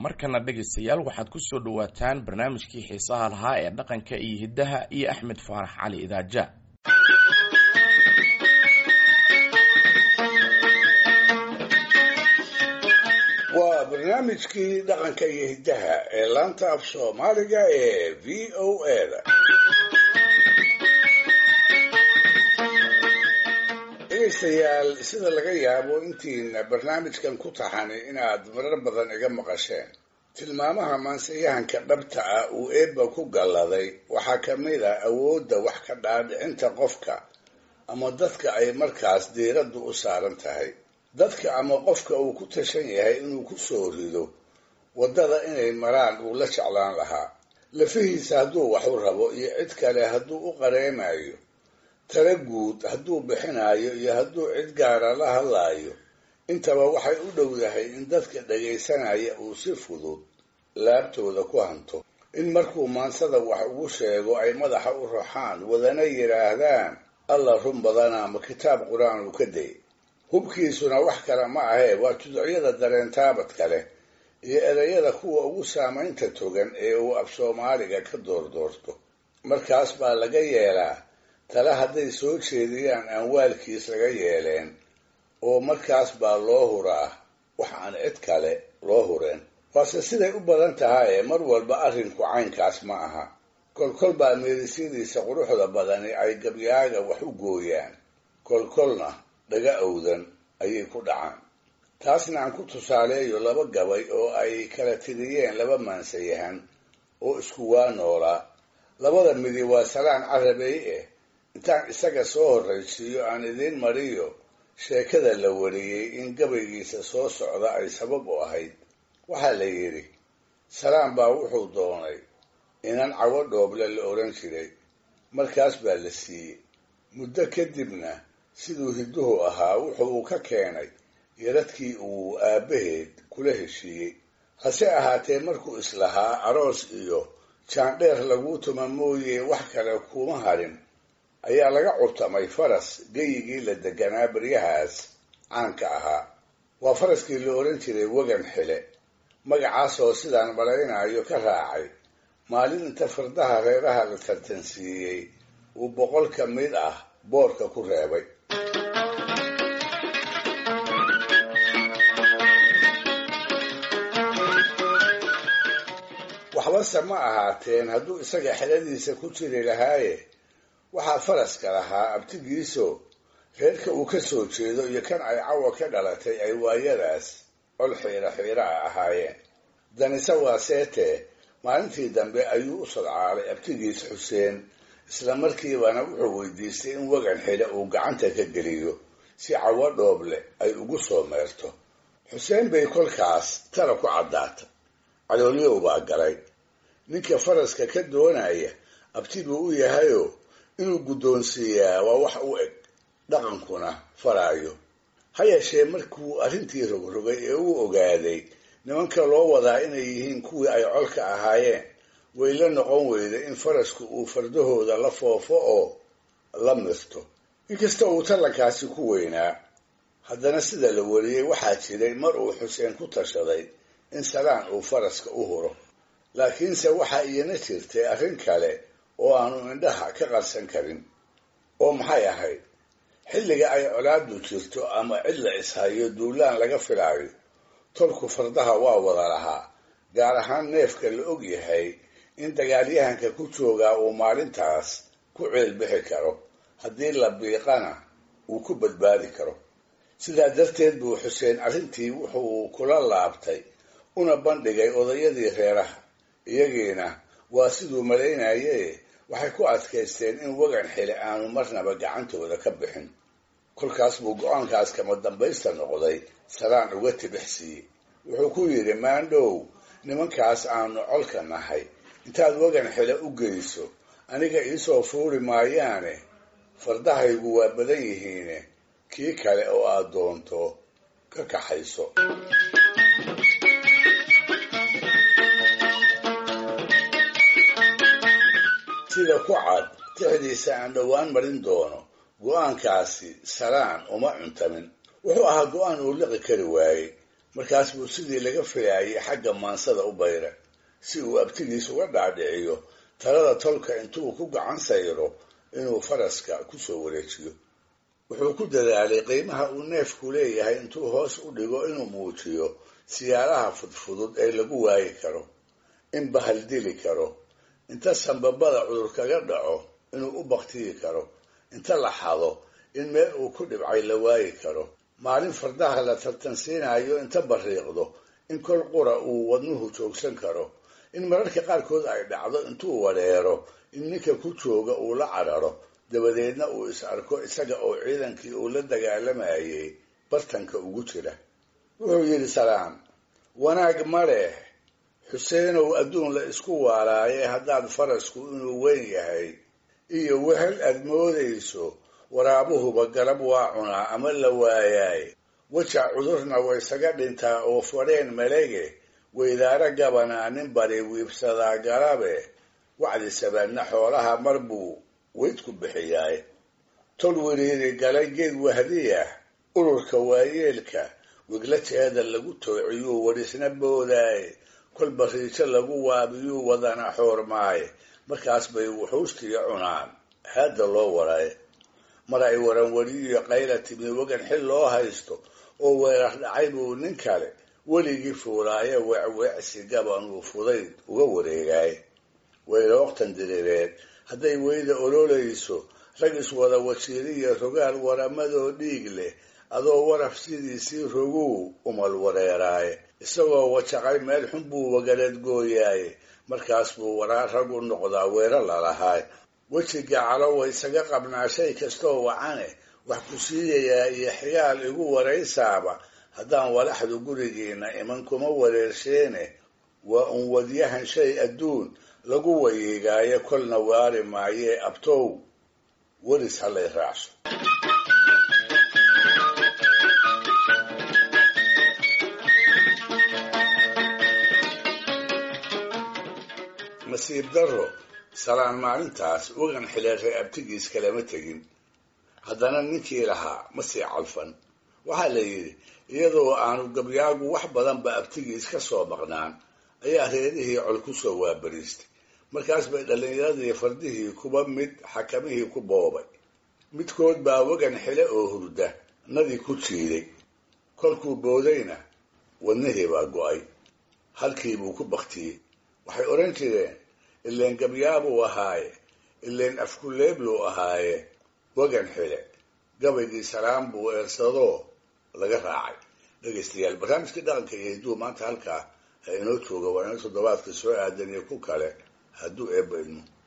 markana dhegaystayaal waxaad ku soo dhowaataan barnaamijkii xiisaha lahaa ee dhaqanka iyo hiddaha iyo axmed faarax cali idaaja waa barnaamijkii dhaqanka iyo hiddaha ee laanta af soomaaliga ee v o a-da dhegaystayaal sida laga yaabo intiina barnaamijkan ku taxani inaad marar badan iga maqasheen tilmaamaha maansayahanka dhabta ah uu eebba ku galladay waxaa ka mid a awoodda wax ka dhaadhicinta qofka ama dadka ay markaas diiraddu u saaran tahay dadka ama qofka uu ku tashan yahay inuu ku soo rido waddada inay maraan uu la jeclaan lahaa lafihiisa hadduu wax u rabo iyo cid kale hadduu u qareemayo tala guud hadduu bixinayo iyo hadduu cid gaara la hadlaayo intaba waxay u dhowdahay in dadka dhagaysanaya uu si fudud laabtooda ku hanto in markuu maansada wax ugu sheego ay madaxa u raxaan wadana yidhaahdaan alla run badana ma kitaab qur-aan uu ka day hubkiisuna wax kale ma ahee waa tuducyada dareentaabadka leh iyo ereyada kuwa ugu saamaynta togan ee uu af soomaaliga ka doordoorto markaas baa laga yeelaa tale hadday soo jeediyaan aan waalkiis laga yeeleen oo markaas baa loo huraa wax aan cid kale loo hureen waase siday u badan tahaye mar walba arrinku caynkaas ma aha kolkol baa meerisyadiisa quruxda badani ay gabyaaga wax u gooyaan kolkolna dhaga owdan ayay ku dhacaan taasna aan ku tusaaleeyo laba gabay oo ay kala tiriyeen laba maansayahan oo isku waa noolaa labada midi waa salaan carabey eh intaan isaga soo horraysiiyo aan idiin mariyo sheekada la wariyey in gabaygiisa soo socda ay sabab u ahayd waxaa la yidhi salaan baa wuxuu doonay inan cawo dhooble la odhan jiray markaas baa la siiyey muddo kadibna siduu hidduhu ahaa wuxu uu ka keenay yaradkii uu aabbaheed kula heshiiyey hase ahaatee markuu islahaa aroos iyo jaandheer laguu tuma mooye wax kale kuma harin ayaa laga curtamay faras geyigii la deganaa baryahaas caanka ahaa waa faraskii la odhan jiray wegan xile magacaasoo sidaan malaynayo ka raacay maalin inta fardaha reeraha la tartansiiyey uu boqol ka mid ah boorka ku reebay waxbase ma ahaateen hadduu isaga xeladiisa ku jiri lahaaye waxaa faraska lahaa abtigiiso reerka uu ka soo jeedo iyo kan ay cawa ka dhalatay ay waayadaas col xiira xiira a ahaayeen danise waa seetee maalintii dambe ayuu u sadcaalay abtigiis xuseen isla markiibana wuxuu weydiistay in wegan xidhe uu gacanta ka geliyo si cawo dhooble ay ugu soo meerto xuseen bay kolkaas tala ku caddaata caloolyow baa galay ninka faraska ka doonaya abti buu u yahayoo inuu guddoonsiiyaa waa wax u eg dhaqankuna faraayo ha yeeshee markuu arrintii rogrogay ee uu ogaaday nimanka loo wadaa inay yihiin kuwii ay colka ahaayeen way la noqon weyda in farasku uu fardahooda la foofo oo la mirto inkasta uu tallankaasi ku weynaa haddana sida la wariyey waxaa jiray mar uu xuseen ku tashaday in salaan uu faraska u huro laakiinse waxaa iyana jirtay arrin kale oo aanu indhaha ka qarsan karin oo maxay ahayd xilliga ay colaadu jirto ama cid la ishayo duulaan laga filaayo tolku fardaha waa wada lahaa gaar ahaan neefka la og yahay in dagaalyahanka ku joogaa uu maalintaas ku ceelbixi karo haddii la biiqana uu ku badbaadi karo sidaa darteed buu xuseen arrintii wuxuu kula laabtay una bandhigay odayadii reeraha iyagiina waa siduu malaynaye waxay ku adkaysteen in wegan xile aanu marnaba gacantooda ka bixin kolkaas buu go-aankaas kama dambaysta noqday salaan uga tibix siiyey wuxuu ku yidhi maandhow nimankaas aanu colka nahay intaad wegan xile u geyso aniga iisoo fuuri maayaane fardahaygu waa badan yihiine kii kale oo aad doonto ka kaxayso sida ku cad tixdiisa aan dhowaan marin doono go-aankaasi salaan uma cuntamin wuxuu ahaa go-aan uu liqi kari waayey markaas buu sidii laga filaayay xagga maansada u bayra si uu abtigiis uga dhaadhiciyo talada tolka intuu ku gacan sayro inuu faraska kusoo wareejiyo wuxuu ku dadaalay qiimaha uu neefku leeyahay intuu hoos u dhigo inuu muujiyo siyaalaha fudfudud ee lagu waayi karo in bahal dili karo inta sanbabada cudur kaga dhaco inuu u baktiyi karo inta la xado in meel uu ku dhibcay la waayi karo maalin fardaha la tartansiinayo inta bariiqdo in kol qura uu wadnuhu joogsan karo in mararka qaarkood ay dhacdo intuu wareero in ninka ku jooga uu la cararo dabadeedna uu is arko isaga oo ciidankii uu la dagaalamayay bartanka ugu jira wuxuu yidhi salaam wanaag ma leh xuseenow adduun la isku waalaaye haddaad farasku inuu weyn yahay iyo wehel aad moodayso waraabuhuba galab waa cunaa ama la waayaay weja cudurna waysaga dhintaa oo fadheen malege weydaaro gabanaa nin bari wiibsadaa galabe wacdi sabaadna xoolaha mar buu weyd ku bixiyaay tol wiriiri galay geed wahdiyah ururka waayeelka wiglateeda lagu toociyuu wadhisna boodaay kolba riijo lagu waabiyuu wadana xoormaay markaas bay wuxuustiya cunaan haadda loo waray mar ay waranwariyiyo qayla timi wagan xil loo haysto oo weerar dhacay buu nin kale weligii fuulaaye weecweecsi gabanuu fudayd uga wareegaay waylooktan diriireed hadday weyda ololayso rag iswada wasiiriya rogaal waramadoo dhiig leh adoo waraf sidiisii roguu umal wareeraaye isagoo wajaqay meel xun buu wagaleed gooyaaye markaas buu waraa rag u noqdaa weero lalahaay wejiga calowa isaga qabnaa shay kastoo wacane wax ku siiyayaa iyo xigaal igu waraysaaba haddaan walaxdu gurigiina iman kuma wareersheene waa un wadyahan shay adduun lagu wayiigaayo kolna waari maayee abtow welis halay raacso nasiib darro salaan maalintaas wagan xileeray abtigiis kalama tegin haddana ninkii lahaa ma sii calfan waxaa la yidhi iyadoo aanu gabyaagu wax badanba abtigiis ka soo maqnaan ayaa reerihii col ku soo waabariistay markaas bay dhallinyaradii fardihii kuba mid xakamihii ku boobay midkood baa wagan xile oo hurda nadii ku jiiday kolkuu boodayna wadnihii baa go'ay halkii buu ku baktiyey waxay odhan jireen ileen gabyaabuu ahaaye ileen afkuleebluu ahaaye wagan xile gabaygii salaam buu eersadoo laga raacay dhegaystayaal barnaamijkii dhaqanka iyo hidduu maanta halkaa ha inoo jooga waa inoo toddobaadka soo aadan iyo ku kale hadduu eebba idmo